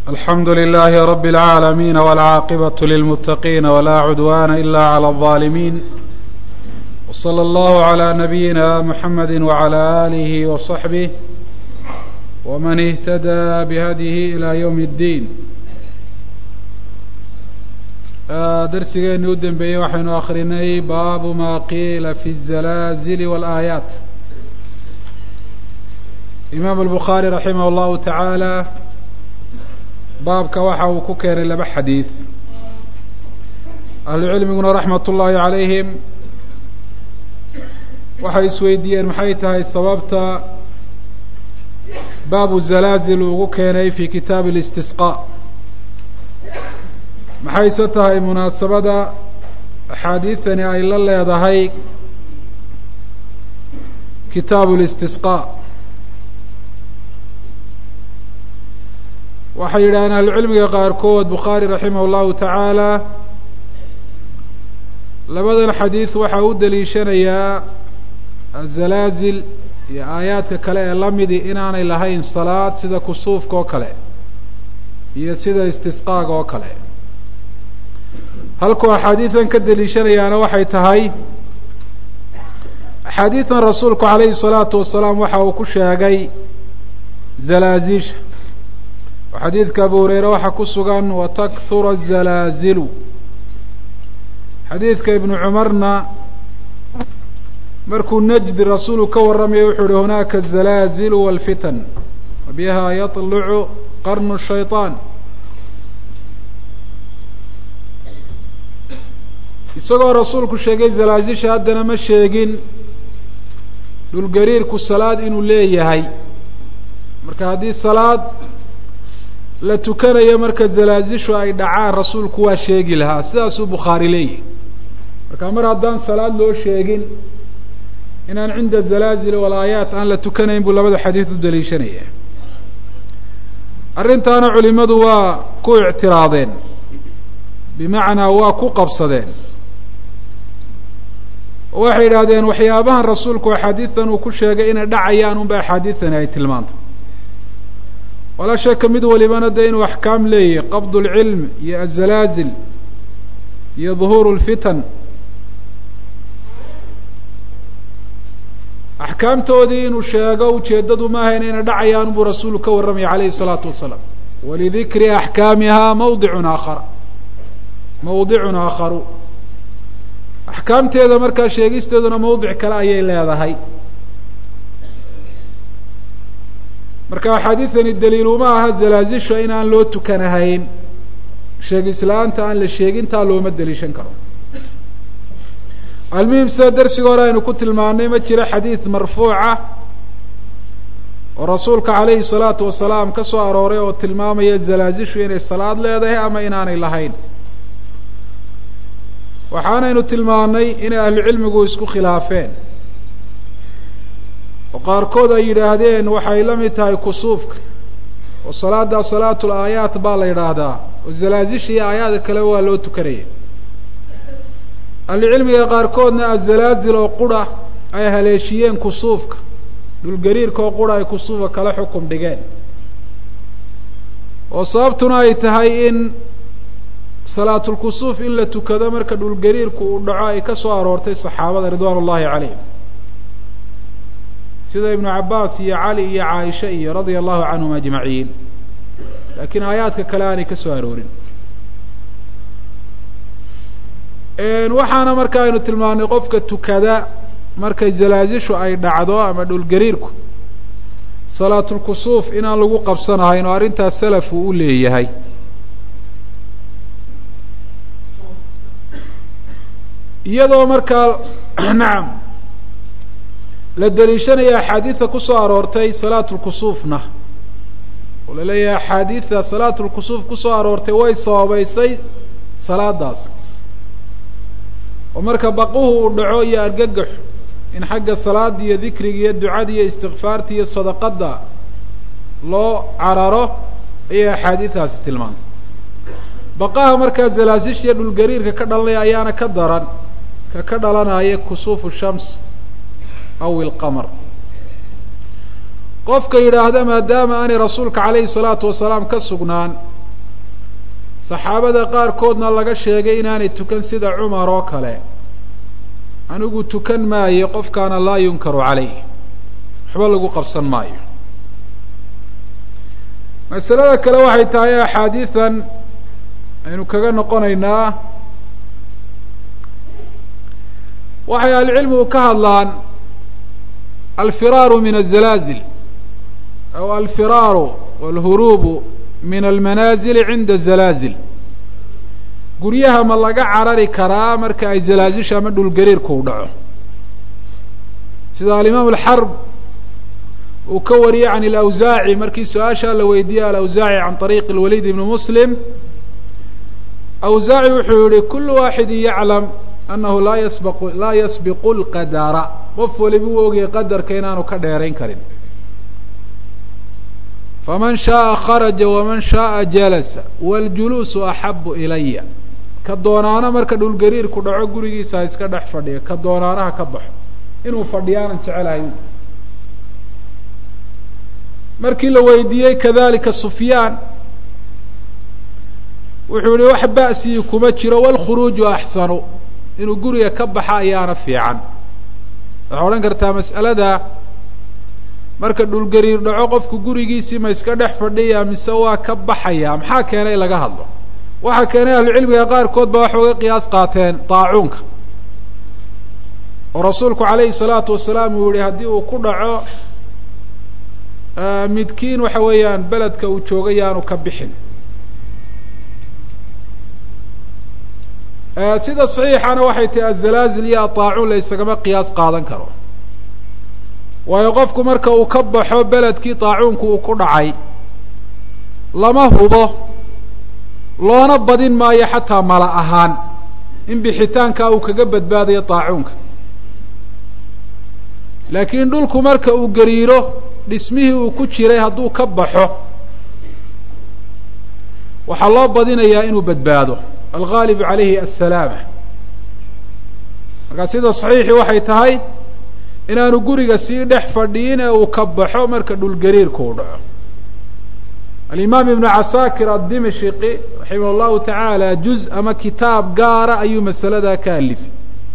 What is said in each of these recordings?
alxamdu لlh rb العaalamiin wاlcaaqibaة lilmutaqiin wla cudwana ila عlى الظaalimiin wslى اllah عlى nabiyina mxamedi wعlى آlih وصaxbih wman اhtadى bhadيh ilى ywm الdin darsigeeni u dembeeyey waxaynu akrinay baabu ma qiila fi الzalaazil wاlآaayaat imaam الbukhaarي raximah اllahu taعaalى baabka waxa uu ku keenay laba xadiid ahlu cilmiguna raxmat ullaahi calayhim waxay isweydiiyeen maxay tahay sababta baabu zalaazil ugu keenay fi kitaabi اlistisqaa maxayse tahay munaasabada axaadiidtani ay la leedahay kitaabu اlistisqaa waxay yidhahdeen ahlucilmiga qaarkood bukhaari raximah اllahu tacaala labadan xadiid waxaa u daliishanayaa azalaazil iyo aayaadka kale ee lamidi inaanay lahayn salaad sida kusuufka oo kale iyo sida istisqaaga oo kale halkuu axaadiidan ka daliishanayaana waxay tahay axaadiidan rasuulku calayhi الsalaatu wasalaam waxa uu ku sheegay zalaazisha oo xadiidka abu hureyre waxaa ku sugan watakthura الzalaazilu xadiidka ibnu cumarna markuu najdi rasuulu ka warramaya wuxuu yihi hunaaka الzalaazilu wاlfitan wabiha yaطlucu qarnu shayطaan isagoo rasuulku sheegay zalaazisha haddana ma sheegin dhulgariirku salaad inuu leeyahay marka haddii salaad la tukanayo marka zalaazishu ay dhacaan rasuulku waa sheegi lahaa sidaasuu bukhaari leeyahy marka mar haddaan salaad loo sheegin inaan cinda zalaazil walaayaat aan la tukanayn buu labada xadiid u daliishanaya arrintaana culimadu waa ku ictiraadeen bimacnaa waa ku qabsadeen waxay yidhaahdeen waxyaabahan rasuulku axaadiidan uu ku sheegay inay dhacayaan unba axaadiidani ay tilmaantay walaa shaka mid walibana dee inuu axkaam leeyahy qabd اlcilm iyo azalaazil iyo duhuur اlfitan axkaamtoodii inuu sheego ujeeddadu ma ahayn inay dhacayaan buu rasuulu ka warramaya calayhi الsalaatu wasalaam walidikri axkaamiha mawdicun aakhar mawdicun aakharu axkaamteeda markaa sheegisteeduna mawdic kale ayay leedahay marka axaadiidani daliil uma aha zalaazisha in aan loo tukanahayn sheegislaanta aan la sheegintaa looma daliishan karo almuhim sida darsiga hore aynu ku tilmaanay ma jiro xadiid marfuuca oo rasuulka calayhi salaatu wasalaam ka soo arooray oo tilmaamaya zalaazishu inay salaad leedahay ama inaanay lahayn waxaanaynu tilmaanay inay ahlucilmigu isku khilaafeen oo qaarkood ay yidhaahdeen waxay la mid tahay kusuufka oo salaada salaatu laayaat baa la yidhaahdaa oo zalaazisha iyo aayaada kale waa loo tukanaya ahlucilmiga qaarkoodna azalaazil oo qura ay haleeshiyeen kusuufka dhulgariirka oo qura ay kusuufka kala xukum dhigeen oo sababtuna ay tahay in salaatulkusuuf in la tukado marka dhulgariirku uu dhaco ay ka soo aroortay saxaabada ridwaan ullahi calayhim sida ibnu cabaas iyo cali iyo caaisha iyo radia allahu canhum ajmaciin laakiin aayaadka kale aanay ka soo aroorin waxaana marka aynu tilmaanay qofka tukada markay zalaazishu ay dhacdo ama dhulgariirku salaatulkusuuf inaan lagu qabsanahayn oo arrintaas salaf uu u leeyahay iyadoo markaa nacam la daliishanaya axaadiida kusoo aroortay salaatu lkusuufna oo la leeyahay axaadiida salaatu lkusuuf kusoo aroortay way sababeysay salaadaas oo marka baquhu uu dhaco iyo argagaxu in xagga salaada iyo dikriga iyo ducada iyo istikfaarta iyo sadaqada loo cararo ayay axaadiidaasi tilmaantay baqaha markaa zalaasisha iyo dhulgariirka ka dhalanaya ayaana ka daran ka ka dhalanaya kusuufu shams aw ilqamar qofka yidhaahda maadaama aanay rasuulka calayhi salaatu wasalaam ka sugnaan saxaabada qaarkoodna laga sheegay inaanay tukan sida cumar oo kale anigu tukan maayo qofkaana laa yunkaru calayh waxba lagu qabsan maayo masalada kale waxay tahay axaadiidan aynu kaga noqonaynaa waxay ahlucilmigu ka hadlaan alfiraaru min azalaazil aw alfiraaru walhuruubu min almanaazili cinda zalaazil guryaha ma laga carari karaa marka ay zalaazisha ama dhulgariirku u dhaco sida alimaam alxarb uu ka wariyey can alawsaaci markii su-aashaa la weydiiyey alawsaaci can طariiqi اlwaliid ibni muslim awsaaci wuxuu yihi kulu waaxidi yaclam anahu laa yasbaq laa yasbiqu lqadara qof waliba uu ogayay qadarka inaanu ka dheerayn karin faman shaءa kharaja waman shaءa jalasa waاljuluusu axabu ilaya ka doonaana marka dhulgariirku dhaco gurigiisa ha iska dhex fadhiyo ka doonaanaha ka baxo inuu fadhiyaanan jecelahay markii la weydiiyey kadalika sufyaan wuxuu yihi wax ba'sii kuma jiro wاlkhuruuju axsanu inuu guriga ka baxa ayaana fiican waxaa odhan kartaa mas'alada marka dhulgariir dhaco qofku gurigiisii ma iska dhex fadhiya mise waa ka baxaya maxaa keenay laga hadlo waxaa keenay ahlucilmiga qaarkood ba waxay uga qiyaas qaateen daacuunka oo rasuulku calayhi salaatu wasalaam uu yihi haddii uu ku dhaco midkiin waxa weeyaan beledka uu jooga yaanu ka bixin sida saxiixana waxay tahi azalaazil iyo adaacuun la isagama qiyaas qaadan karo waayo qofku marka uu ka baxo beledkii daacuunku uu ku dhacay lama hubo loona badin maayo xataa mala ahaan in bixitaankaa uu kaga badbaadayo daacuunka laakiin dhulku marka uu gariiro dhismihii uu ku jiray hadduu ka baxo waxaa loo badinayaa inuu badbaado algaalibu calayhi assalaama markaa sida saxiixii waxay tahay inaanu guriga sii dhex fadhiyin ee uu ka baxo marka dhulgariirku uu dhaco alimaam ibnu casaakir addimashqi raximah allahu tacaala juz ama kitaab gaara ayuu masaladaa ka alifay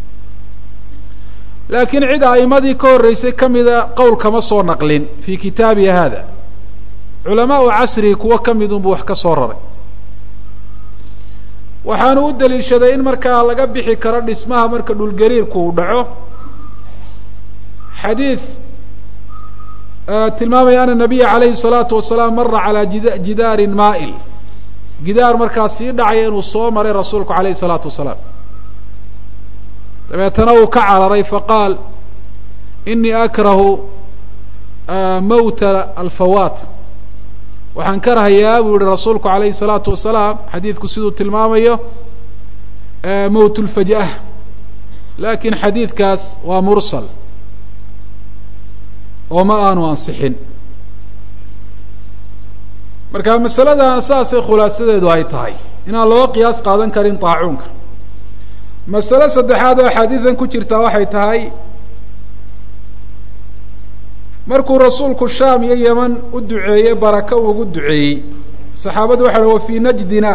laakiin cid a'imadii ka horreysay ka mida qowl kama soo naqlin fii kitaabi hada culamaau casrigi kuwo ka midunbuu wax ka soo raray waxaanu u daliishaday in markaa laga bixi karo dhismaha marka dhulgariirku uu dhaco xadiid tilmaamaya ana nabiya calayhi salaatu wasalaam mara calaa jidaarin maa'il gidaar markaa sii dhacaya inuu soo maray rasuulku calayhi salaatu wasalaam dabeetana uu ka cararay faqaal inii akrahu mawta alfawaat waxaan ka rahayaa buu yihi rasuulku calayhi salaatu wasalaam xadiidku siduu tilmaamayo mowt lfajah lakin xadiidkaas waa mursal oo ma aanu ansixin marka masaladan saasay khulaasadeedu ay tahay inaan loo qiyaas qaadan karin daacuunka masale saddexaad oo axaadiidan ku jirtaa waxay tahay markuu rasuulku shaam iyo yeman u duceeyey baraka uu ugu duceeyey saxaabadu waxay wa fii najdina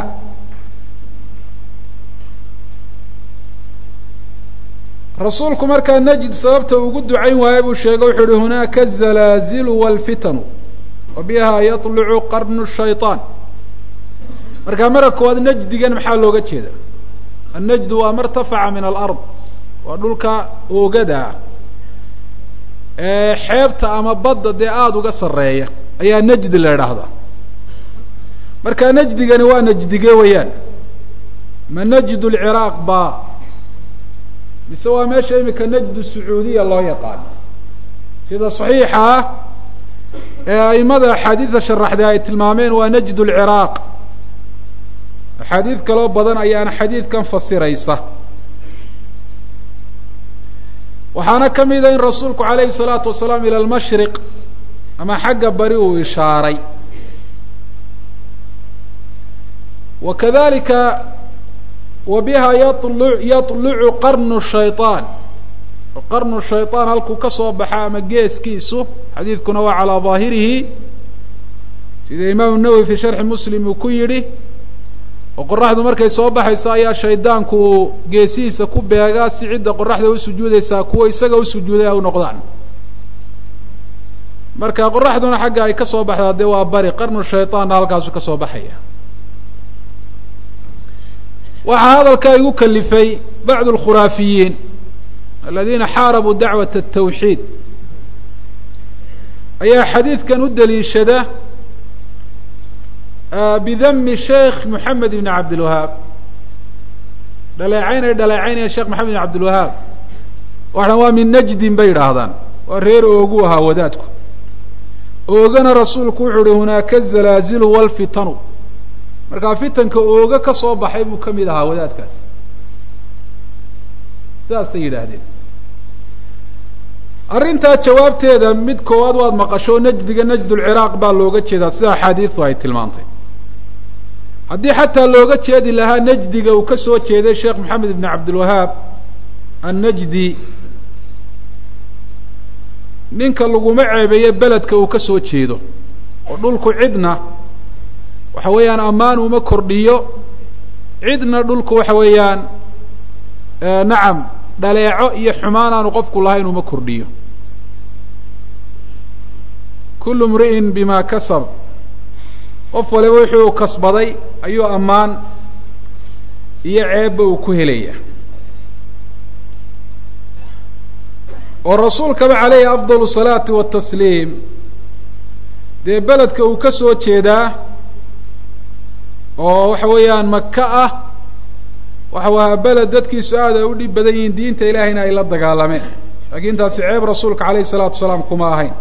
rasuulku markaa najd sababta ugu ducayn waaye buu sheegay wuxuu uhi hunaaka azalaazilu walfitanu wa biha yaطlucu qarnu shayطaan markaa mara koowaad najdigan maxaa looga jeeda annajdu waa martafaca min alard waa dhulka oogada ah ee xeebta ama badda dee aada uga sarreeya ayaa najdi la idhaahdaa marka najdigani waa najdige weeyaan ma najdu lciraaq ba mise waa meesha imika najdu sacuudiya loo yaqaano sida saxiixa ah ee aimada axaadiida sharaxday ay tilmaameen waa najdu lciraaq axaadiid kaloo badan ayaana xadiidkan fasiraysa waxaana ka mida in rasuulku calayhi salaatu wasalaam ila almashriq ama xagga bari uu ishaaray wa kadalika wa biha yalu yatlucu qarnu shayطaan qarnu shayطaan halkuu ka soo baxa ama geeskiisu xadiidkuna waa calaa daahirihi sida imaamu nawowi fi sharxi muslim uu ku yidhi oo qoraxdu markay soo baxayso ayaa shaydaanku uu geesihiisa ku beegaa si cidda qoraxda u sujuudaysaa kuwa isaga u sujuuday ay u noqdaan marka qoraxduna xagga ay ka soo baxdaa dee waa bari qarnu shayطaanna halkaasu ka soo baxaya waxaa hadalkaa igu kalifay bacdu اlkhuraafiyiin aladiina xaarabuu dacwaة الtawxiid ayaa xadiidkan u daliishada bidami sheekh moxamed ibn cabdilwahaab dhaleecayn ay dhaleecaynaya sheekh moxamed ibn cabdilwahaab waxaan waa min najdin bay idhaahdaan waa reer oogu ahaa wadaadku oogana rasuulku wuxuu uhi hunaaka zalaazilu walfitanu markaa fitanka ooga ka soo baxay buu kamid ahaa wadaadkaasi saasay yidhaahdeen arrintaa jawaabteeda mid koowaad waad maqasho najdiga najdulciraaq baa looga jeedaa sida axaadiistu ay tilmaantay haddii xataa looga jeedi lahaa najdiga uu ka soo jeeday sheekh moxamed ibn cabdilwahaab annajdi ninka laguma ceebeeye beledka uu ka soo jeedo oo dhulku cidna waxa weeyaan ammaan uma kordhiyo cidna dhulku waxa weeyaan nacam dhaleeco iyo xumaan aanu qofku lahayn uma kordhiyo kullu mri'in bima kasab qof waliba wuxuu kasbaday ayuu ammaan iyo ceebba uu ku helaya oo rasuulkaba calayhi afdal salaati watasliim dee beledka uu ka soo jeedaa oo waxa weeyaan maka ah waxa ahaa beled dadkiisu aad ay u dhib badan yihiin diinta ilaahayna ay la dagaalameen laakiin taasi ceeb rasuulka calayhi salaatu wasalaam kuma ahayn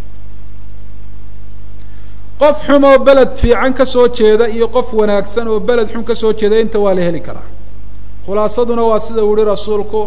qof xum oo beled fiican ka soo jeeda iyo qof wanaagsan oo beled xun ka soo jeeda inta waa la heli karaa khulaasaduna waa sida uu yihi rasuulku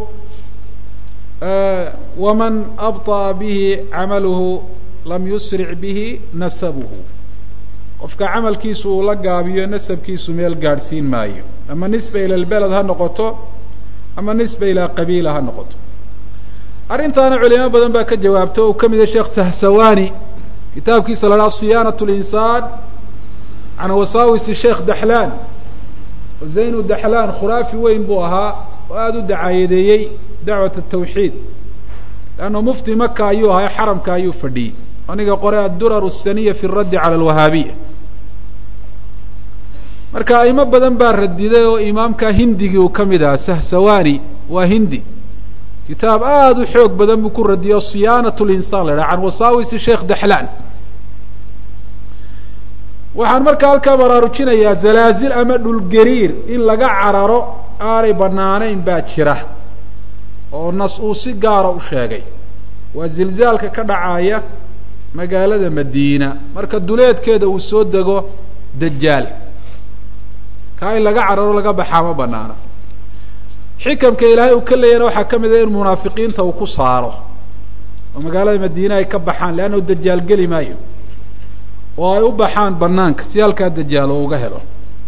waman abطa'a bihi camaluhu lam yusric bihi nasabuhu qofka camalkiisu uu la gaabiyo nasabkiisu meel gaadhsiin maayo ama nisba ila lbeled ha noqoto ama nisba ilaa qabiila ha noqoto arrintaana culimo badan baa ka jawaabta o uu ka mid yahay sheekh sahsawani kitaabkiisa la dhaha siyaanat linsaan can wasaawisi sheekh daxlaan zaynu daxlaan khuraafi weyn buu ahaa oo aada u dacaayadeeyey dacwat atawxiid leanna mufti maka ayuu ahaa xaramka ayuu fadhiyey aniga qore addurar asaniya fi raddi cala alwahaabiya marka aimo badan baa radiday oo imaamka hindigii uu ka mid ahaa sahsawani waa hindi kitaab aada u xoog badan buu ku radiyay oo siyaanat linsaan la dhaha can wasaawisi sheekh daxlaan waxaan markaa halkaa baraarujinayaa zalaazil ama dhulgariir in laga cararo aanay banaanayn baa jira oo nas uu si gaara u sheegay waa zilzaalka ka dhacaya magaalada madiina marka duleedkeeda uu soo dego dajaal kaa in laga cararo laga baxaa ma banaana xikamka ilaahay uu ka leeyana waxaa ka mid a in munaafiqiinta uu ku saaro oo magaalada madiine ay ka baxaan leanna dajaal geli maayo oo ay u baxaan banaanka si halkaa dajaal oo uga helo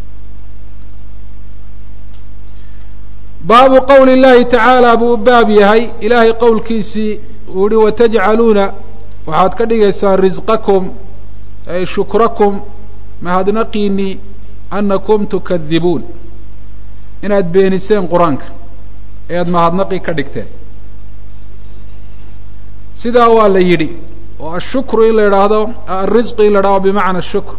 baabu qawli llahi tacaala buu u baab yahay ilaahay qowlkiisii uu yihi watajcaluuna waxaad ka dhigaysaan risqakum ay shukrakum mahadnaqiini anakum tukadibuun inaad beeniseen qur-aanka ee aada mahadnaqi ka dhigteen sidaa waa la yidhi oo ashukru in la idhaahdo alrisqu in la idhahdo bimacna shukr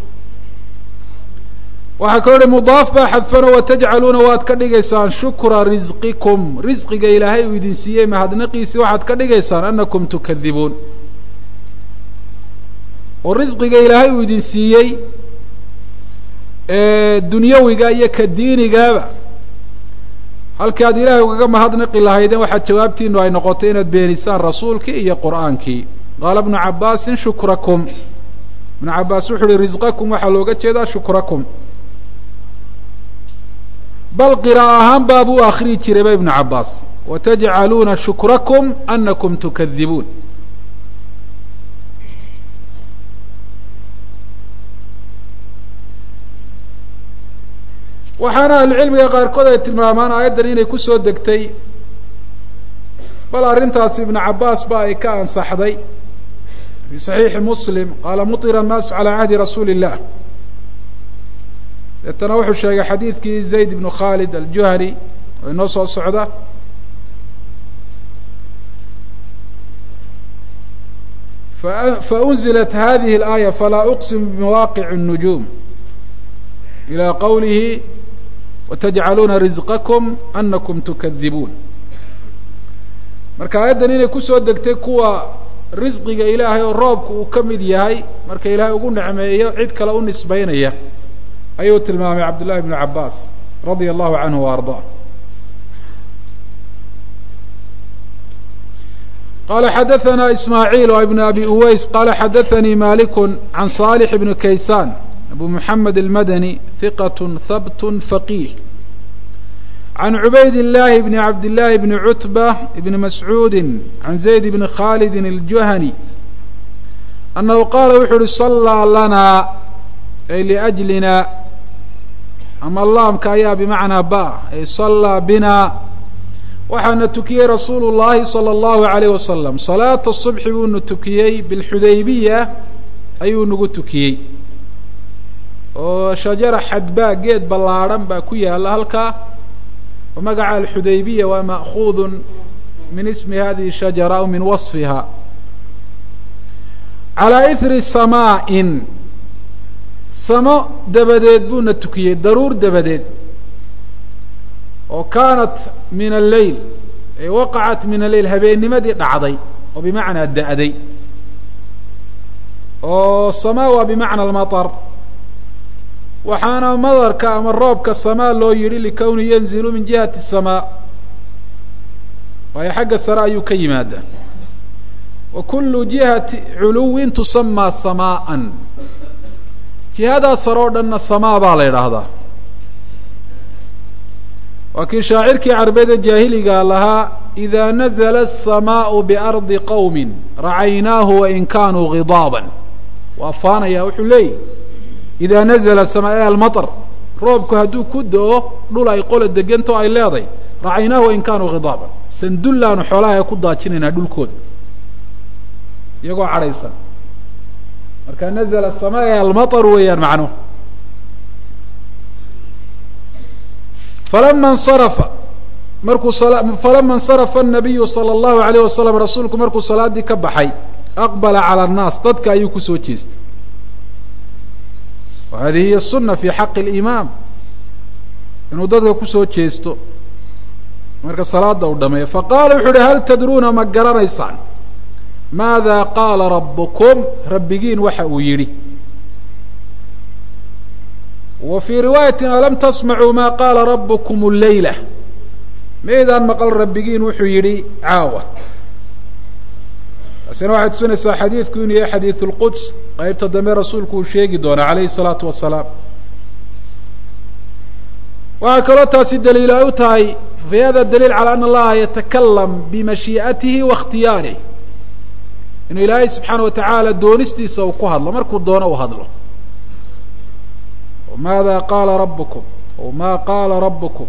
waxaa kaloo hi mudaaf baa xadfano watajcaluuna waad ka dhigaysaan shukra risqikum risqiga ilaahay uu idin siiyey mahadnaqiisi waxaad ka dhigaysaan anakum tukadibuun oo risqiga ilaahay uu idin siiyey dunyawiga iyo ka diinigaaba halkii aad ilaahay ugaga mahadnaqi lahaydeen waxaad jawaabtiinu ay noqotay inaad beenisaan rasuulkii iyo qur'aankii qaala bnu cabaasin shukrakum ibnu cabaas wuxu uhi risqakum waxaa looga jeedaa shukrakum bal qira'a ahaan baabuu akriyi jirayba ibnu cabaas watajcaluuna shukrakum anakum tukadibuun waxaana ahlucilmiga qaarkood ay tilmaamaan aayaddan inay kusoo degtay bal arrintaasi ibnu cabaas ba ay ka ansaxday fi saxiixi muslim qaala mutira annaasu calaa cahdi rasuuli illah deetana wuxuu sheegay xadiidkii zayd ibnu khalid aljuhani oo inoo soo socda faأnzilat hadihi الآية falaa أqsim bmawaqiع النujum ilى qowlihi watajcaluuna rizqakum anakum tukadibuun marka aayaddan inay kusoo degtay kuwa risqiga ilaahay oo roobka uu ka mid yahay marka ilaahay ugu necmeeyo cid kale u nisbaynaya ayuu tilmaamay cabdullahi bnu cabaas radia allahu canhu wa ardaa qala xadaثna ismaaعiil ibn abi uways qala xadaثanii malik can صالح bn kaysan abu mحamed الmadnي ثiqة habt faqih can cubayd الlahi bn cabd الlahi bn cutbة bn mascuudi can zayd bn khalidi الjuhani anahu qaala wuxu uhi صalىa lana ay liأjlina ama laamka ayaa bimacnaa ba ay صalىa bina waxaana tukiyey rasuulu llahi salى اllahu alayh wasalam salaata subxi buuna tukiyey bilxudaybiya ayuu nagu tukiyey oo shajara xadbaa geed ballaadhan baa ku yaala halkaa oo magaca alxudaybiya waa ma'kuudu min ismi hadihi shajara aw min wasfiha calaa ihri samaa'in samo dabadeed buuna tukiyey daruur dabadeed oo kaanat min alleyl ay waqacat min alleyl habeennimadii dhacday oo bimacnaa da'day oo samaa waa bimacna almaطar waxaana madarka ama roobka samaa loo yidhi likowni yanzilu min jihati samaa waayo xagga sare ayuu ka yimaadaa wa kulu jihati culuwin tusamaa samaa'an jihadaa sare oo dhanna samaa baa la yidhaahdaa waa kii shaacirkii carbeeda jaahiliga lahaa إida nazla الsamaء bardi qowmi racaynaahu wain kanuu gidaaban waa faanaya wuxuu leeyahy ida nazla sama e almaطr roobku hadduu ku do-o dhul ay qola deganto ay leeday racaynaahu wain kanuu gidaaban sandullaanu xoolaha ku daajinaynaa dhulkooda iyagoo cadhaysan marka nazla sama e almaطr weeyaan macnuhu falama اnsarafa markuu falama اnsarafa الnabiyu salى اllahu alayh wasalam rasuulku markuu salaadii ka baxay aqbala calى الnaas dadka ayuu kusoo jeestay wa hadihi hiy الsuna fi xaqi اlimaam inuu dadka kusoo jeesto marka salaada uu dhameeyo faqala wuxu uhi hal tadruuna ma garanaysaan maada qaala rabukum rabbigiin waxa uu yidhi wa fii riwaayati alam tasmacuu ma qaala rabukum leyla maydaan maqal rabbigiin wuxuu yidhi caawa taasina waxay tusinaysaa xadiidku inuu yahay xadiid اlquds qaybta dambe rasuulku uu sheegi doonaa alayhi الsalaatu wasalaam waxaa kaloo taasi daliil ay u tahay fi hada daliil calى ana allaha yatakalam bimashii'atihi wa اkhtiyaarih inuu ilaahay subxaana wa tacaala doonistiisa uu ku hadlo markuu doono uu hadlo maada qaala rabukum o ma qaala rabukum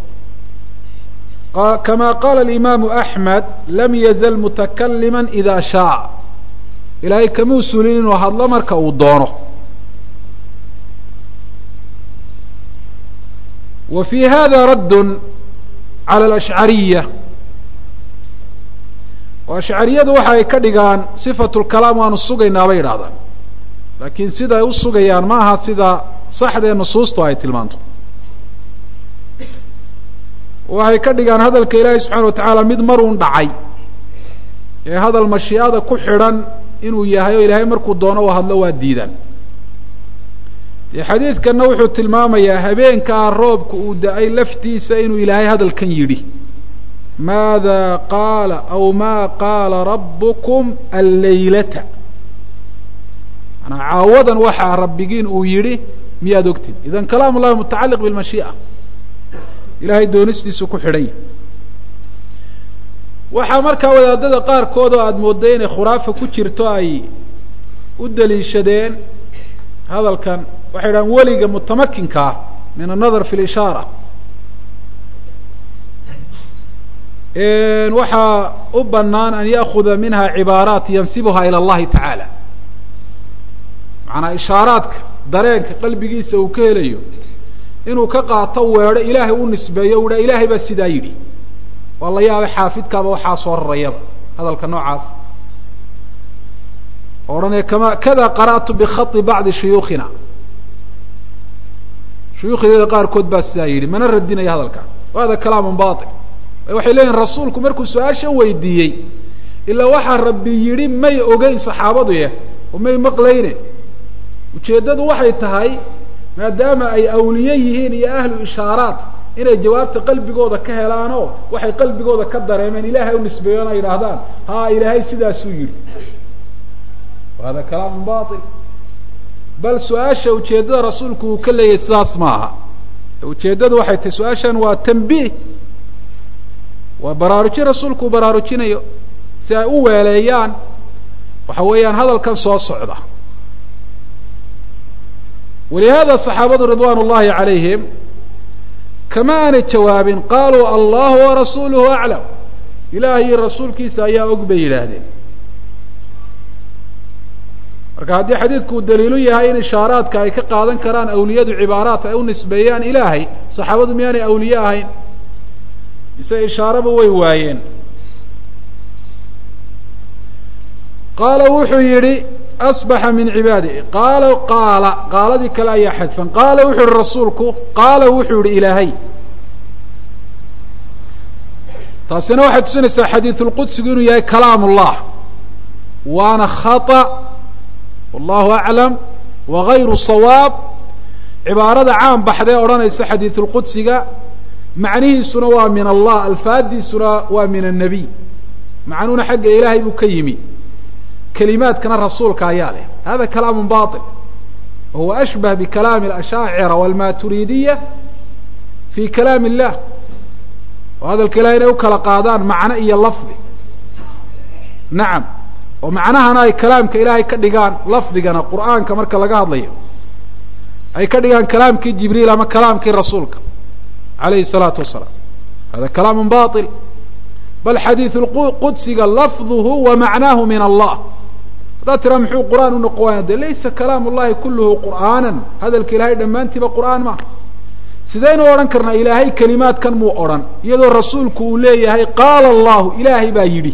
kama qaala alimaamu axmed lam yazal mutakalima ida shaaa ilaahay kamuu sulin inuu hadlo marka uu doono wa fi hada raddun cala alashcariya oo ashcariyadu waxa ay ka dhigaan sifatu lkalaam waanu sugaynaa bay yidhahdaan laakiin sida ay u sugayaan ma aha sida saxdee nusuustu ay tilmaanto waxay ka dhigaan hadalka ilaahay subxana wa tacaala mid maruun dhacay ee hadal mashiicada ku xidhan inuu yahay oo ilaahay markuu doono u hadlo waa diidaan dee xadiidkanna wuxuu tilmaamayaa habeenkaa roobka uu da-ay laftiisa inuu ilaahay hadalkan yidhi maada qaala aw ma qaala rabukum alleylata manaa caawadan waxaa rabbigiin uu yidhi miyaad ogtid idan kalaam ullahi mutacaliq bilmashii'a ilahay doonistiisu ku xidhan yahy waxaa markaa wadaadada qaarkood oo aada moodday inay khuraafa ku jirto ay u daliishadeen hadalkan waxay idhahaan weliga mutamakinka ah min annadar fi lishaara waxaa u banaan an ya'kuda minha cibaaraat yansibuha ilى اllahi tacaala macanaa ishaaraadka dareenka qalbigiisa uu ka helayo inuu ka qaato weedho ilaahay u nisbeeyo u ha ilaahay baa sidaa yidhi waa la yaabay xaafidkaaba waxaa soo rarayaba hadalka noocaas odhanaya kama kada qara'tu bikhaطi bacdi shuyuukhina shuyuukhdeeda qaarkood baa sidaa yidhi mana radinaya hadalka hada kalaamun bail waxay leeyihin rasuulku markuu su-aashan weydiiyey ilaa waxaa rabbi yidhi may ogeyn saxaabadu yah oo may maqlayne ujeeddadu waxay tahay maadaama ay awliye yihiin iyo ahlu ishaaraat inay jawaabta qalbigooda ka helaanoo waxay qalbigooda ka dareemeen ilaahay u nisbeeyoon ay yidhaahdaan ha ilaahay sidaasuu yidhi hada kalaamun bail bal su-aasha ujeeddada rasuulku uu ka leeyahay sidaas ma aha ujeeddadu waxay tahay su-aashan waa tambiih waa baraarujin rasuulku uu baraarujinayo si ay u weeleeyaan waxa weeyaan hadalkan soo socda walihada saxaabadu ridwan ullahi calayhim kama aanay jawaabin qaluu allahu warasuuluhu aclam ilaah iyo rasuulkiisa ayaa og bay yidhaahdeen marka haddii xadiidku uu daliilu yahay in ishaaraadka ay ka qaadan karaan awliyadu cibaaraat ay u nisbeeyaan ilaahay saxaabadu miyaanay awliye ahayn mise ishaaraba way waayeen qaala wuxuu yidhi asbaxa min cibaadi qaala qaala qaaladii kale ayaa xadfan qaala wuxuu yihi rasuulku qaala wuxuu yihi ilaahay taasina waxay tusinaysaa xadiisulqudsigu inuu yahay kalaam ullah waana khata wallahu aclam wagayru sawaab cibaarada caan baxdee odhanaysa xadiisulqudsiga macnihiisuna waa min allah alfaadiisuna waa min annabiy macnuhuna xagga ilaahay buu ka yimi kelimaadkana rasuulka ayaa leh hada kalaamu bail wahuwa ashbah bikalaami alashaacira walmaturiidiya fi kalaam illah oo hadalka ilahay inay u kala qaadaan macno iyo lafdi nacam oo macnahana ay kalaamka ilaahay ka dhigaan lafdigana qur'aanka marka laga hadlayo ay ka dhigaan kalaamkii jibriil ama kalaamkii rasuulka alayhi الsalaatu wasalaam hada kalaamu bail bal xadiidu qudsiga lafduhu wa macnaahu min allah haddaad tiraa muxuu qur'aan u noqon waaya de laysa kalaam ullahi kulluhu qur'aanan hadalka ilahay dhammaantiiba qur'aan maaha sidaynu odhan karnaa ilaahay kelimaadkan muu odhan iyadoo rasuulku uu leeyahay qaala allahu ilaahay baa yidhi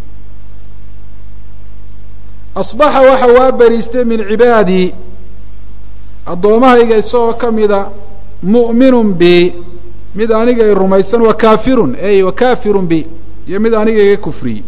asbaxa waxa waa beriistay min cibaadii addoomahayga isagoo kamida mu'minun bi mid aniga i rumaysan wa kafirun ey wa kafirun bi iyo mid aniga iga kufriyey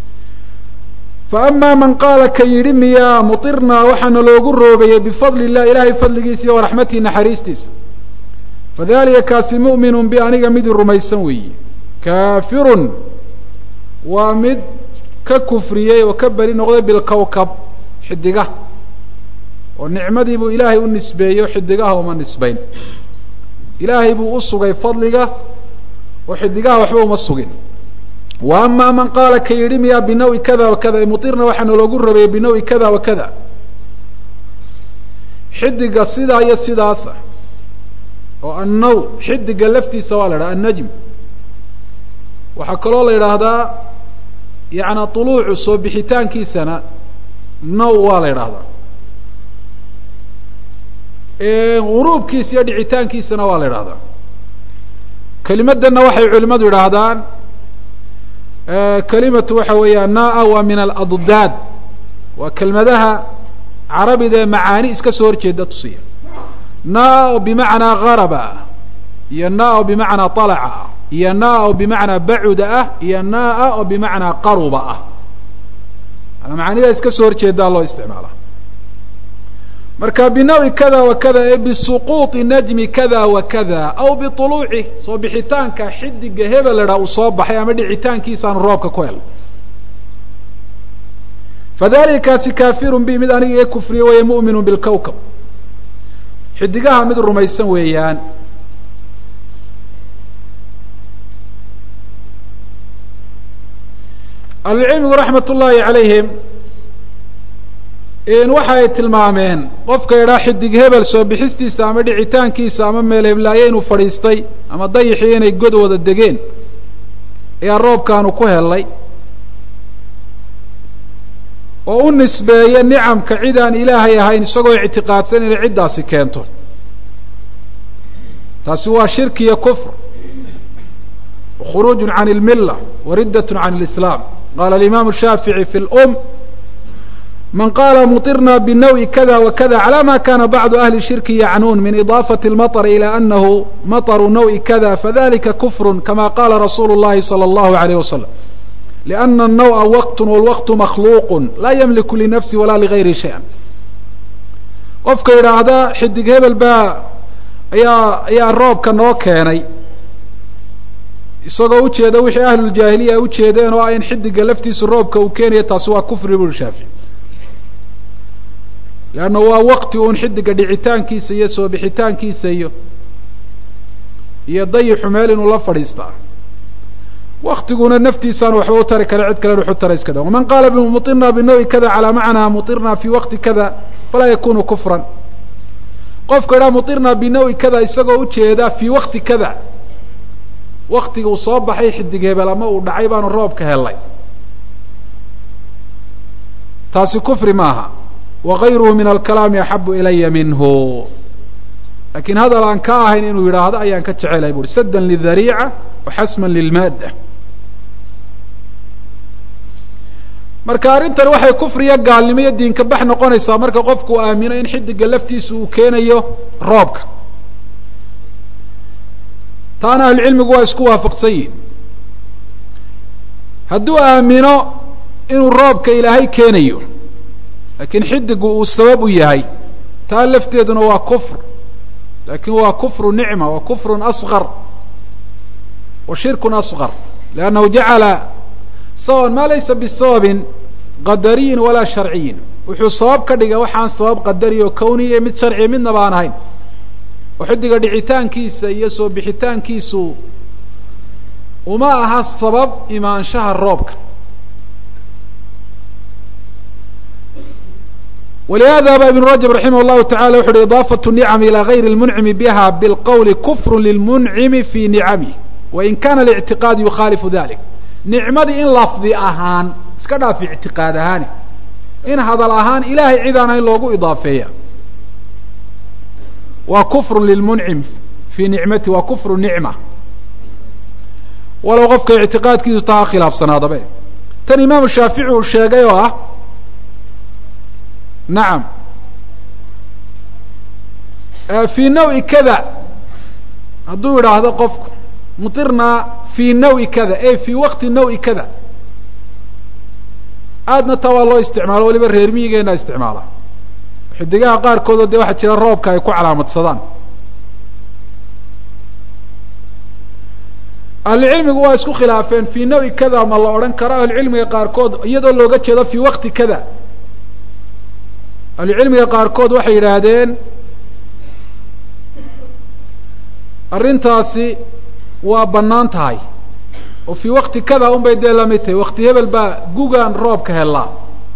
fa amaa man qaala ka yidhi miyaa mutirnaa waxaana loogu roobayey bifadli illah ilaahay fadligiisa iyo waraxmatihi naxariistiisa fadalika kaasi mu'minun bi aniga mid i rumaysan weeye kafirun waa mid ka kufriyey oo ka beri noqday bilkawkab xidigaha oo nicmadii buu ilaahay u nisbeeyo xidigaha uma nisbayn ilaahay buu u sugay fadliga oo xidigaha waxba uma sugin wa ama man qaala ka yidhi miyaa binawi kada wa kada mutirna waxaana loogu rabeeyey binawi kada wa kada xidiga sidaa iyo sidaasa oo annaw xidiga laftiisa waa la idhaha annajm waxaa kaloo la yidhaahdaa yaani tuluucu soo bixitaankiisana naw waa la yidhaahdaa guruubkiisa iyo dhicitaankiisana waa la yidhahdaa kelimadana waxay culimadu yidhaahdaan kelimatu waxa weeya naa waa min aladdaad waa kelmadaha carabida ee macaani iska soo horjeeda tusiya naa oo bimacnaa garaba iyo naa oo bimacnaa alaca iyo naa oo bimacnaa bacuda ah iyo naa oo bimacnaa qaruba ah macaanidaa iska soo horjeedaa loo isticmaala marka binawi kada wa kada ee bisuquuطi najmi kada wa kada aw biطuluuci soo bixitaanka xidiga hebelera uu soo baxay ama dhicitaankiisaanu roobka ku helay fadalika kaasi kafirun bi mid aniga iga kufriye weeye mu'minu bilkawkab xidigaha mid rumaysan weeyaan ahlucilmigu raxmat ullaahi calayhim waxa ay tilmaameen qofka idhaa xidig hebel soo bixistiisa ama dhicitaankiisa ama meel heblaaye inuu fadhiistay ama dayixii inay god wada degeen ayaa roobkaanu ku helay oo u nisbeeya nicamka cid aan ilaahay ahayn isagoo ictiqaadsan inay ciddaasi keento taasi waa shirki iyo kufr khuruuj can اlmila wariddat can اlislaam qala alimam shaafiعي fi اlm man qala muطirna bnawi kada wakada calى ma kana bacdu ahli shirki yacnuun min iضaafaة اlmaطr ilى anahu maطru nawi kada fadalika kufr kama qala rasulu اllahi salى اllahu عalيyh wasalam لأna الnaw'a waqt wاlwaqt makhluuq laa ymliku linafsi wala ligayri shayئa qofka yidhaahda xidig hebel baa ayaa ayaa roobka noo keenay isagoo ujeeda wixii ahluljaahiliya ujeedeen oo ah in xidiga laftiisa roobka uu keenayo taasi waa kufri buri shaafici leanna waa waqti uun xidiga dhicitaankiisa iyo soo bixitaankiisa iyo iyo dayixu meel inuu la fadhiistaa waktiguna naftiisaan waxba u tari kara cid kalen wuxu tara iska da waman qaala muطirna binawi kada calaa macnaa muطirna fi waqti kada falaa yakunu kufran qofka idhaha muطirna binawi kada isagoo ujeeda fii waqti kada waktiga uu soo baxay xidig hebel ama uu dhacay baanu roobka helay taasi kufri maaha wagayruhu min alkalaami axabu ilaya minhu lakin hadal aan ka ahayn inuu yidhaahdo ayaan ka jecelay buri saddan lidariica waxasman lilmaadda marka arrintan waxay kufriya gaalnimo iyo diinka bax noqonaysaa marka qofku uu aamino in xidiga laftiisa uu keenayo roobka taana ahlucilmigu waa isku waafaqsan yihin hadduu aamino inuu roobka ilaahay keenayo laakiin xidigu uu sabab u yahay taa lafteeduna waa kufr lakin waa kufru nicma wa kufrun asqar wa shirkun asqar liannahu jacala sababan ma laysa bisababin qadariyin walaa sharciyin wuxuu sabab ka dhigay waxaan sabab qadari oo kawniya mid sharciya midna baan ahayn oo xidiga dhicitaankiisa iyo soo bixitaankiisu uma aha sabab imaanshaha roobka walihada ba ibn rajab raximah llahu tacala wuxu uhi idaafat nicam ilى gayri اlmuncimi biha bilqowli kufru lilmuncimi fi nicamih wain kana اlictiqaad yukhaalifu dalik nicmadii in lafdi ahaan iska dhaaf ictiqaad ahaani in hadal ahaan ilahay cid aan hayn loogu idaafeeya waa kufru lilmuncim fii nicmati waa kufru nicma walow qofka ictiqaadkiisu taa khilaafsanaadabe tan imaamu shaafici uu sheegay oo ah nacam fii nawi kada hadduu yidhaahdo qofku mutirnaa fii nawi kada e fii waqti nawi kada aadna taa waa loo isticmaalo waliba reer miyigeena isticmaala xidigaha qaarkoodoo dee waxaa jira roobka ay ku calaamadsadaan ahlucilmigu waa isku khilaafeen fii nawi kada ma la odhan karo ahlucilmiga qaarkood iyadoo looga jeedo fii waqti kada ahlucilmiga qaarkood waxay yidhaahdeen arrintaasi waa bannaan tahay oo fii waqti kada un bay dee lamid tahay waqti hebel baa gugaan roobka helaa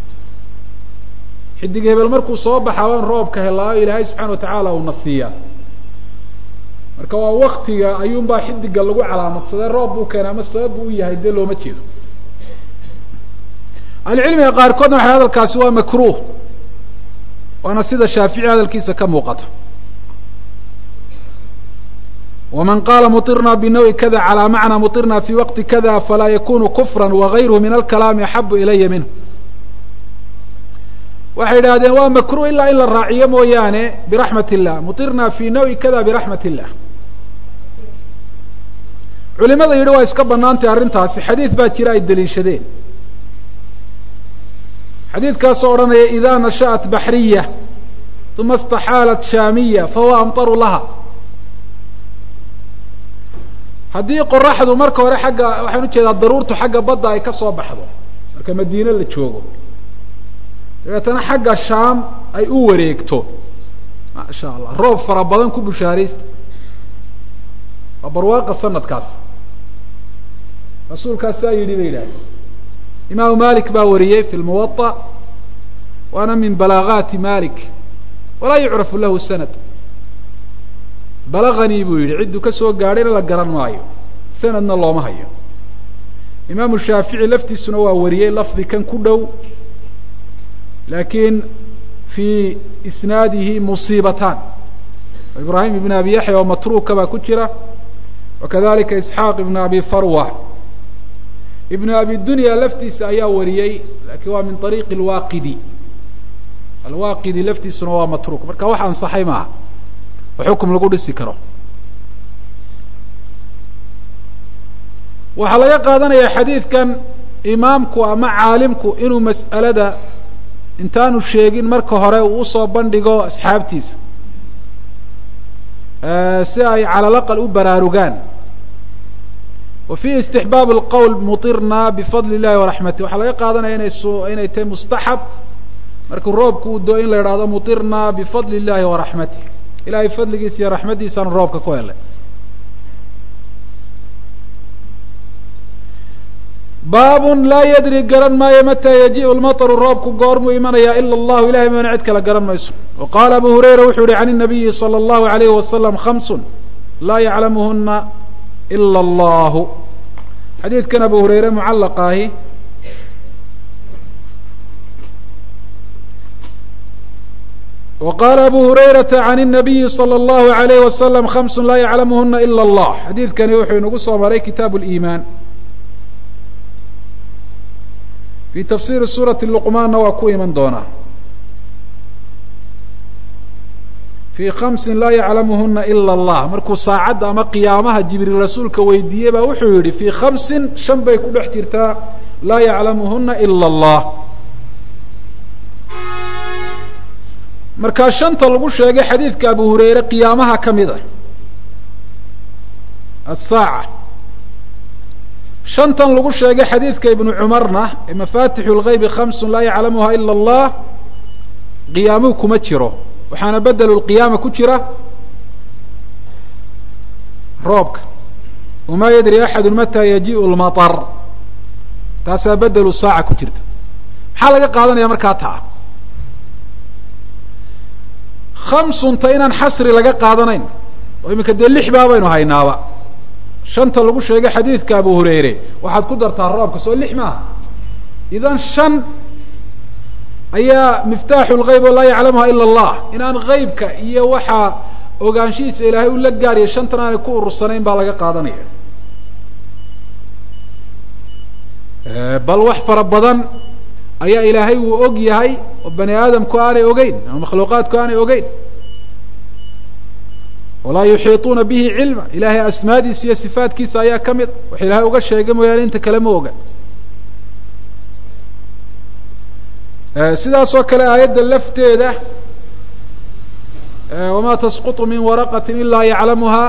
xidig hebel markuu soo baxaa waan roobka helaa o ilaahay subxana watacaala uuna siiyaa marka waa waktiga ayuunbaa xidiga lagu calaamadsadee roob buu keena ama sabab buu u yahay dee looma jeedo ahlucilmiga qaarkoodna waxay hadalkaasi waa makruh waana sida shaafici hadalkiisa ka muuqata waman qaala muطirna binawi kada calى macna muطirna fi waqti kada falaa yakunu kufra wagayruhu min alkalaami axabu ilaya minhu waxay yidhahdeen waa makruh ilaa in la raaciyo mooyaane biraxmat illah muطirna fi nawi kada biraxmat illah culimada yidhi waa iska banaantay arrintaasi xadiid baa jira ay daliishadeen xadiidkaasoo odhanaya ida nashaأat baxriya uma اstaxaalat shaamiya fahuwa amطaru laha haddii qoraxdu marka hore xagga waxaan ujeedaa daruurtu xagga badda ay ka soo baxdo marka madiine la joogo dabeetana xagga shaam ay u wareegto maasha allah roob fara badan ku bushaaraysta waa barwaaqa sanadkaas rasuulkaas saa yidhi bay yidhahdeen imaamu malik baa wariyey fi lmuwaطa waana min balaagaati malik walaa yucrafu lahu sanad balaganii buu yidhi cidduu ka soo gaadhayna la garan maayo sanadna looma hayo imaamu shaafici laftiisuna waa wariyey lafdi kan ku dhow laakiin fii isnaadihi musiibatan ibrahim ibn abi yaxya oo matruuka baa ku jira wakadalika isxaaq ibn abi farwa ibn abi dunya laftiisa ayaa wariyey lakin waa min ariiqi alwaqidi alwaqidi laftiisuna waa matruuk marka wax ansaxay maaha oo xukum lagu dhisi karo waxaa laga qaadanaya xadiidkan imaamku ama caalimku inuu mas'alada intaanu sheegin marka hore uu usoo bandhigo asxaabtiisa si ay cala laqal u baraarugaan wa fi istixbaab alqowl mutirna bifadli illahi waraxmatih waxaa laga qaadanaya inay s inay tahay mustaxab markuu roobku uu doo in la idhahdo mutirna bifadli illahi waraxmatih ilahay fadligiisa iyo raxmaddiisaanu roobka ku helay baabun laa yadri garan maayo mataa yajiءu lmaطru roobku goormuu imanaya ila allahu ilahay moona cid kale garan mayso wa qaala abu hurayra wuxuu yihi can الnabiyi salى اllahu alayhi wasalam hamsun laa yaclamuhuna ila allahu xadiidkan abu hurayre mucallaqa ahi wa qaala abu hurayrata can الnabiyi salى اllahu alayh wasalam hamsun laa yaclamuhuna ila allah xadiidkani wuxuu inagu soo maray kitaabu اliimaan fi tafsiri suurati luqmaanna waa ku iman doonaa fii khamsin laa yaclamuhuna ila allah markuu saacadda ama qiyaamaha jibriil rasuulka weydiiyey baa wuxuu yihi fii khamsin shan bay ku dhex jirtaa laa yaclamuhuna ila allah markaa shanta lagu sheegay xadiidka abu hurayre qiyaamaha ka mid ah asaaca shantan lagu sheegay xadiidka ibnu cumarna ee mafatixu lgaybi khamsun laa yaclamuha ila allah qiyaamuhu kuma jiro waxaana bedelu lqiyaama ku jira roobka wamaa yadri axadu mata yajiءu lmaطar taasaa bedelu saaca ku jirta maxaa laga qaadanaya markaa taa khamsunta inaan xasri laga qaadanayn oo iminka dee lix baa baynu haynaaba shanta lagu sheegay xadiidka abu hurayre waxaad ku dartaa roobka soo lix maaha idan shan ayaa miftaaxu lgayb oo laa yaclamuha ila allah inaan gaybka iyo waxaa ogaanshihiisa ilaahay u la gaariya shantan aanay ku urursanayn baa laga qaadanaya bal wax fara badan ayaa ilaahay uu og yahay oo bani aadamku aanay ogeyn ama makhluuqaadku aanay ogeyn walaa yuxiiطuuna bihi cilma ilahay asmaadiisa iyo sifaatkiisa ayaa ka mid wax ilahay uga sheegay mooyaane inta kale ma oga sidaas oo kale aayadda lafteeda wama tasquط min waraqati ila yaclamuha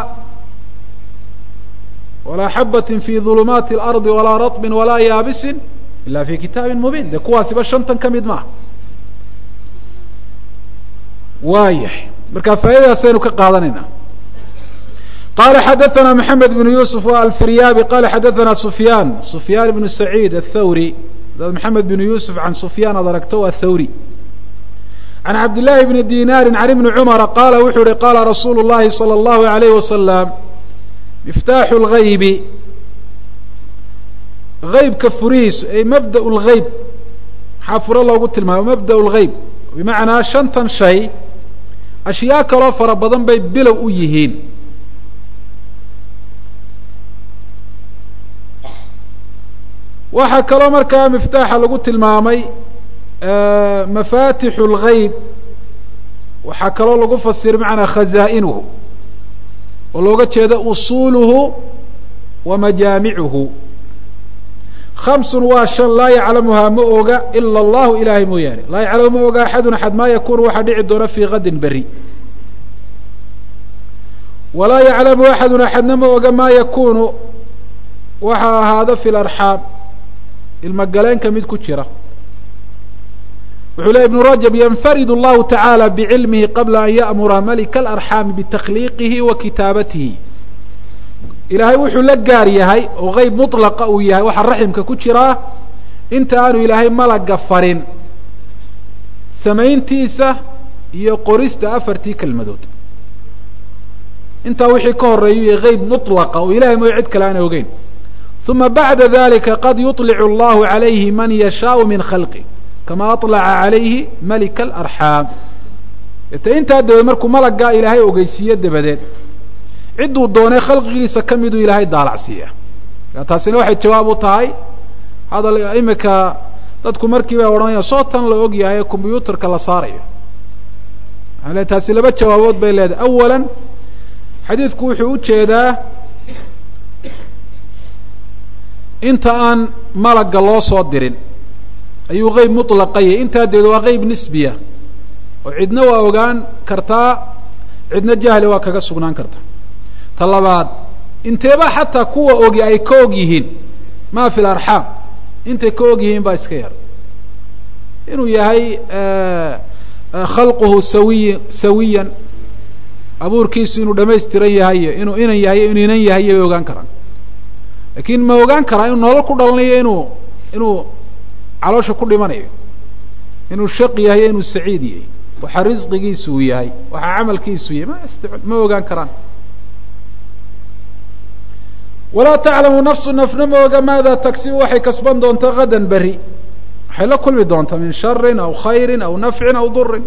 walaa xabati fi ظulumaati اlarضi walaa raطbi walaa yaabisin ila fi kitaabi mubin de kuwaasiba shantan ka mid maaha waayahay marka faa'idadaasaynu ka qaadanayna qala xadaثna mحamed بن yusuf wa alfiryabi qala xadaثna sufyan sufyan بn سacيid الthawri adaad mحamed بn yusuf can sufyan ad aragto waa thawri can cabd لlahi bni dinari can ibni cmara qala wuxuu yihi qala rasuulu الlahi salى الlahu عalayh wasalam miftaaxu اlgaybi gaybka furihiisu ay mabda اlgayb maxaa furo loogu tilmaamo mabda اlgayb bimacnaa shantan shay ashyaa kaloo fara badan bay bilow u yihiin waxaa kaloo markaa miftaaxa lagu tilmaamay mafatixu اlgayb waxaa kaloo lagu fasira bimacnaa khazaa'inuhu oo looga jeedo usuluhu wa majaamicuhu khamsun waa shan laa yaclamuhaa ma oga ila allahu ilahay mooyaane laa yaclamu ma oga axadun axad maa yakunu waxaa dhici doona fii kadin beri walaa yaclamu axadun axadna ma oga maa yakunu waxaa ahaado fi larxaam ilmagaleenka mid ku jira wuxuu ley ibnu rajab yanfarid allahu tacaala bicilmihi qabla an ya'mura malika alarxaami bitakliiqihi wa kitaabatihi ilaahay wuxuu la gaar yahay oo geyb mutlaqa uu yahay waxaa raximka ku jiraa inta aanu ilaahay malaga farin samayntiisa iyo qorista afartii kelmadood intaa wixii ka horeeyu iyo geyb mutlaqa oo ilahay mooyo cid kale aanay ogeyn uma bacda dalika qad yuطlicu allahu calayhi man yashaau min khalqi kama aطlaca calayhi malika alarxaam ete intaa dabadeed markuu malaggaa ilaahay ogeysiiyo dabadeed cidduu doonay khalqigiisa ka miduu ilaahay daalacsiiya taasina waxay jawaab u tahay hadal imika dadku markii bay odhanayaan soo tan la og yahay ee combyuutarka la saarayo maxaa le taasi laba jawaabood bay leedahay awalan xadiidku wuxuu ujeedaa inta aan malagga loo soo dirin ayuu qeyb mutlaqayay intaa deed waa qeyb nisbiya oo cidna waa ogaan kartaa cidna jahli waa kaga sugnaan karta ta labaad inteeba xataa kuwa ogi ay ka og yihiin ma fi larxaam intay ka og yihiin baa iska yar inuu yahay khalquhu sawiy sawiyan abuurkiisu inuu dhamaystiran yahayo inuu inan yahayo inuu inan yahayo bay ogaan karaan lakin ma ogaan karaa inuu nolol ku dhalanayo inuu inuu caloosha ku dhimanayo inuu shaq yahay inuu saciid yahay waxa risqigiisu uu yahay waxa camalkiisu yahay ma st ma ogaan karaan walaa taclamu nafsu nafna ma oga maada tagsibu waxay kasban doontaa hadan beri waxay la kulmi doontaa min sharin aw khayrin aw nafcin aw durin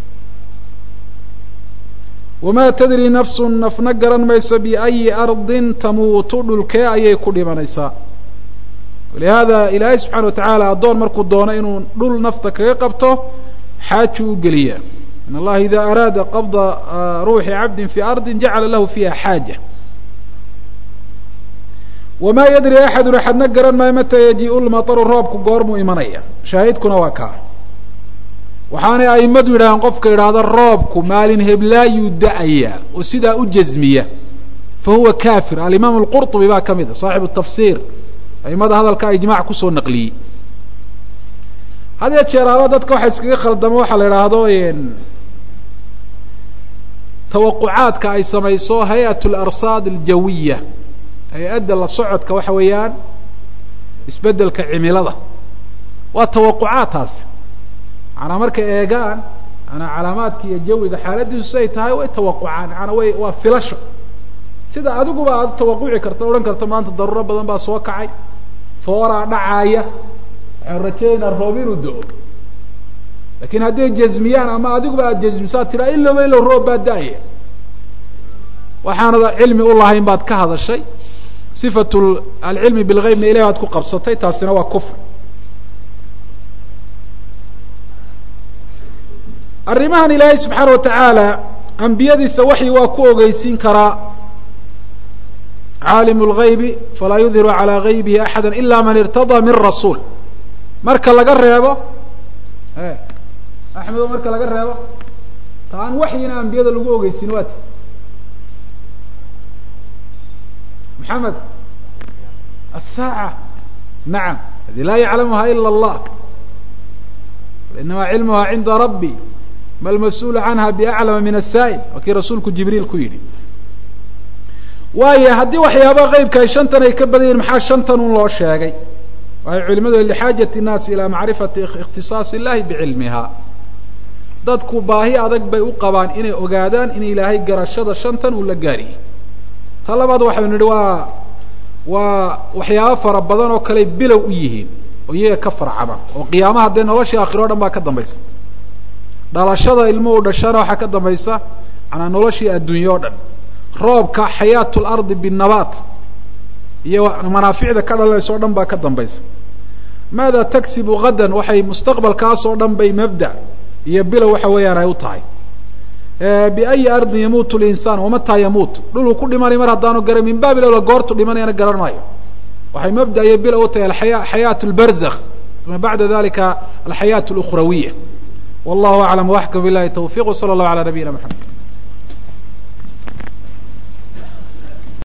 wamaa tadri nafsu nafna garan mayso biayi ardin tamuutu dhulkee ayay ku dhimanaysaa walihada ilaahay subxana wa tacaala addoon markuu doono inuu dhul nafta kaga qabto xaaju u geliya in allaha ida araada qabda ruuxi cabdin fi ardi jacala lahu fiiha xaaja wamaa yadri axadun axadna garan maayo mata yaji-u lmataru roobku goormuu imanaya shaahidkuna waa kaa waxaanay aimadu yidhahdeen qofka idhaahda roobku maalin heblaayuu da-aya oo sidaa u jazmiya fa huwa kafir alimaam alqurطubi baa ka mid a saaxibu tafsir aimada hadalkaa ijmac kusoo naqliyey had yee jeeraaba dadka waxa iskaga khaldamo waxaa la idhaahdo tawaqucaadka ay samayso hay-at larsaad aljawiya hay-adda la socodka waxa weeyaan isbedelka cimilada waa tawaqucaad taasi maanaa markay eegaan maanaa calaamaadka iyo jawiga xaaladiisu siay tahay way tawaqucaan maanaa way waa filasho sida adiguba aad tawaquci karta odhan karta maanta daruuro badan baa soo kacay fooraa dhacaaya waxaan rajaynaynaa roob inuu do-o lakin hadday jazmiyaan ama adiguba aad jazmisaa tiraa ilowba ilow roob baa da-aya waxaanad cilmi ulahayn baad ka hadashay sifat alcilmi bilgeybna ilahi baad ku qabsatay taasina waa kufr arrimahan ilaahay subxaana watacaala ambiyadiisa waxyi waa ku ogeysiin karaa caalimu lgaybi falaa yudhiru calaa gaybihi axada ila man irtadaa min rasuul marka laga reebo axmedo marka laga reebo ta aan waxyina ambiyada lagu ogeysin waa ti maxamed asaaca nacam hadi laa yaclamuha ila allah inama cilmuha cinda rabbi ma lmas-uulu canha biaclama min asaa'il waa kii rasuulku jibriil ku yidhi waayo haddii waxyaaba qeybka ay shantan ay ka badan yihin maxaa shantan un loo sheegay waxay culimadu lixaajati nnaasi ilaa macrifati ikhtisaas illahi bicilmiha dadku baahi adag bay u qabaan inay ogaadaan in ilaahay garashada shantan uu la gaariyey ta labaad waxaynu nidhi waa waa waxyaabo fara badan oo kale bilow u yihiin oo iyaga ka farcama oo qiyaamaha dee noloshii aakhiro o dhan baa ka dambaysa dhalashada ilmo u dhashana waxaa ka dambaysa manaa noloshii adduunye o dhan roobka xayaat lardi binabaat iyo manaaficda ka dhalanaysa o dhan baa ka dambaysa maada tagsibu hadan waxay mustaqbalkaas oo dhan bay mabda iyo bilow waxa weeyaan ay u tahay biayi ardin yamuutu linsaan wamataa yamuut dhuluu ku dhimanay mar haddaanu garan min baabi lowla goortu dhimanayana garan maayo waxay mabda iyo bilow u tahay aya xayaat lbarzakh uma bacda dalika alxayaat اlukhrawiya wallahu aclam waxkam bilahi tawfiq wsala allahu ala nabiyina maxamed